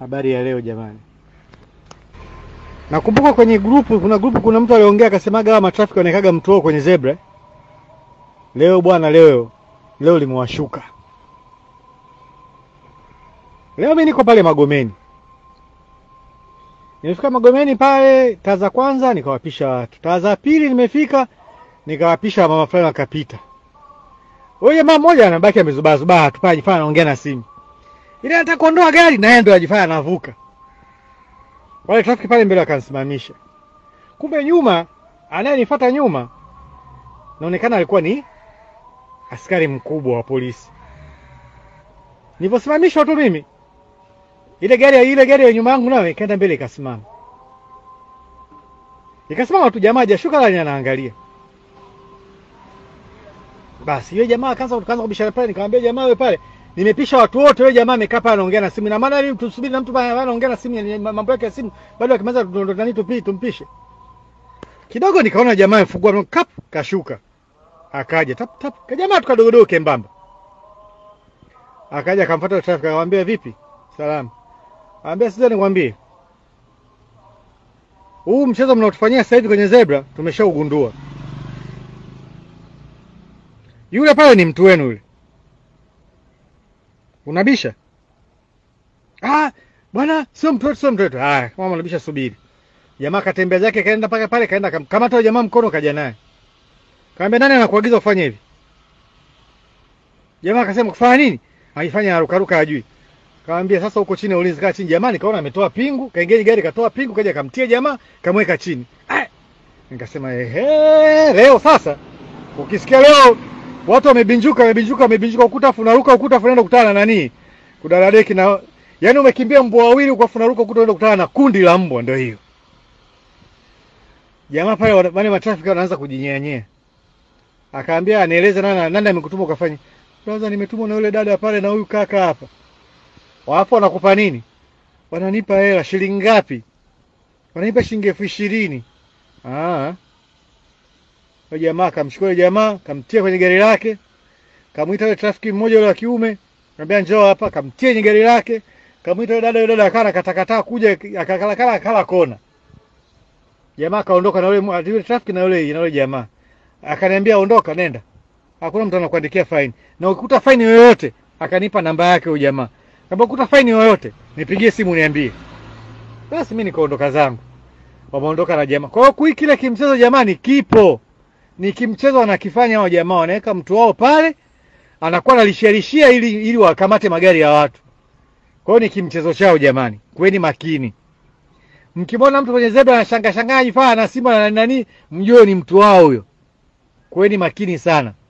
Habari ya leo jamani. Nakumbuka kwenye grupu, kuna grupu, kuna mtu aliongea akasemaga hawa matrafiki wanaekaga mtuo kwenye zebra. Leo bwana, leo leo limewashuka. Leo mimi niko pale Magomeni, nimefika Magomeni pale, taa za kwanza nikawapisha watu, taa za pili nimefika nikawapisha mama fulani wakapita. Huyo jamaa mmoja anabaki amezubaa zubaa tu pale, ajifanya anaongea na simu ile anataka kuondoa gari na yeye ndo ajifanya anavuka. Wale trafiki pale mbele wakansimamisha. Kumbe nyuma anayenifuata nyuma naonekana alikuwa ni askari mkubwa wa polisi. Niliposimamishwa tu mimi ile gari ile gari ya nyuma yangu nayo ikaenda mbele ikasimama. Ikasimama tu jamaa hajashuka wala anaangalia. Basi yule jamaa akaanza kuanza kubishana pale, nikamwambia jamaa wewe pale nimepisha watu wote, wewe jamaa amekaa pale anaongea na simu. Na maana ili tusubiri na mtu pale anaongea na simu, ni mambo yake ya simu, bado akimaliza ndo nani tupi tumpishe. Kidogo nikaona jamaa amefungua kap kashuka. Akaja tap tap, ka jamaa tukadogodogo kembamba. Akaja akamfuata traffic akamwambia vipi? Salamu. Anambia sasa nikwambie. Huu mchezo mnaotufanyia sasa hivi kwenye zebra tumeshaugundua. Yule pale ni mtu wenu yule. Unabisha? Ah, bwana sio mtoto sio mtoto. Ah, kama unabisha subiri. Jamaa katembea zake kaenda paka pale kaenda kamkamata yule jamaa mkono kaja naye. Kaambia nani anakuagiza ufanye hivi? Jamaa akasema kufanya nini? Aifanya aruka ruka ajui. Kaambia sasa huko chini ulinzi kaa chini. Jamani kaona ametoa pingu, kaingia gari katoa pingu kaja kamtia jamaa, kamweka chini. Ah! Nikasema ehe, leo sasa ukisikia leo watu wamebinjuka wamebinjuka wamebinjuka ukuta afu unaruka ukuta afu unaenda kukutana na nani? Kudaladeki na yaani umekimbia mbwa wawili ukafu unaruka ukuta unaenda kukutana na kundi la mbwa ndio hiyo. Jamaa pale wale matrafiki wanaanza kujinyanyea. Akaambia anieleze nani nani amekutuma ukafanya. Brother nimetumwa na yule dada pale na huyu kaka hapa. Wapo wanakupa nini? Wananipa hela shilingi ngapi? Wananipa shilingi elfu ishirini. Ah. Yule jamaa kamchukua yule jamaa, kamtia kwenye gari lake, kamwita yule trafiki mmoja yule wa kiume, akamwambia njoo hapa, kamtia kwenye gari lake, kamwita yule dada yule dada akana katakata kuja akakala kala kala kona. Jamaa kaondoka na yule yule trafiki na yule na yule jamaa. Akaniambia ondoka nenda. Hakuna mtu anakuandikia faini. Na ukikuta faini yoyote, akanipa namba yake huyo jamaa. Kama ukikuta faini yoyote, nipigie simu niambie. Basi mimi nikaondoka zangu. Wameondoka na jamaa. Kwa hiyo kui kile kimchezo jamani kipo ni kimchezo wanakifanya hao jamaa, wanaweka mtu wao pale, anakuwa analishialishia ili ili wakamate magari ya watu. Kwa hiyo ni kimchezo chao jamani, kweni makini. Mkimwona mtu kwenye zebra anashanga shangaa jifaa na simba na nani, mjue ni mtu wao huyo. Kweni makini sana.